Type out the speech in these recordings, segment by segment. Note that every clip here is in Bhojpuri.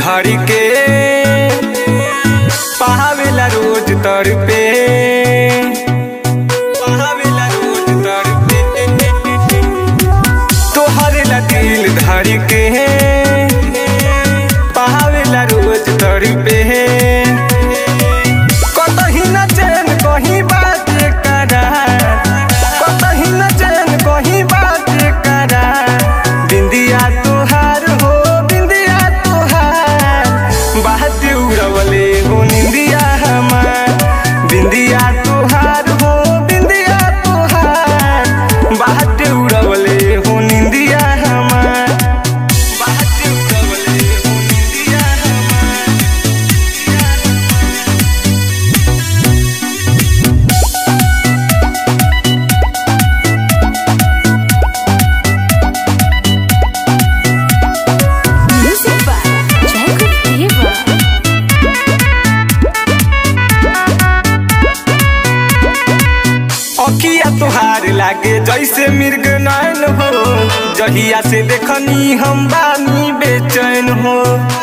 धर के पहावेला रोज तर पे पहावेला रोज तर पे तोहरे ला दिल धर के पहावेला रोज तर पे कतही न चैन कहीं बात करा कतही न चैन कहीं बात करा बिंदिया तोहार हो बिंदिया तोहार बात उड़वले हो निंदिया हमार बिंदिया तोहार हो बिंदिया तोहार बात उड़वले हो निंदिया हमार बात उड़वले हो निंदिया हमार Music by Jacob Diva. अखिया तोहार लागे जैसे मिर्ग नैन हो जहिया से देखनी हम बानी बेचैन हो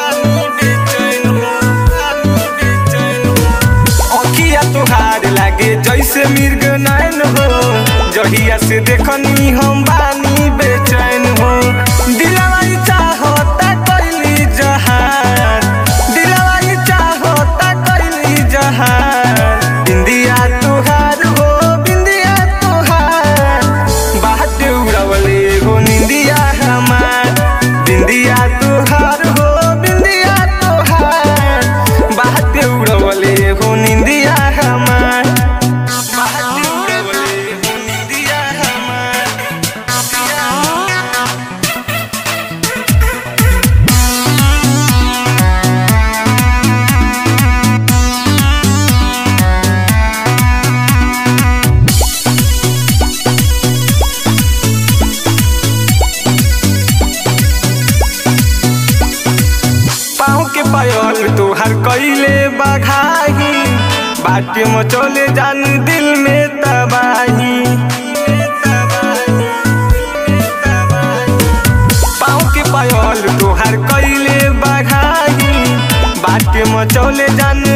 अखिया तोहार लागे जैसे मिर्ग नैन हो जहिया से देखनी हम बानी बेचैन हो दिलवा ई चाहता कैली जहान दिलवा ई चाहता कैली जहान बिंदिया तोहार हो बिंदिया तोहार बात उड़वले हो निंदिया हमार बिंदिया तोहार हो बिंदिया तोहार बात उड़वले हो निंदिया हमार बात उड़वले हो निंदिया हमार पाँव के पायल तोहर कैले बघाही बाटे मचोले जान दिल में तबाही पाँव के पायल तोहर कैले बघाही बाटे मचोले जान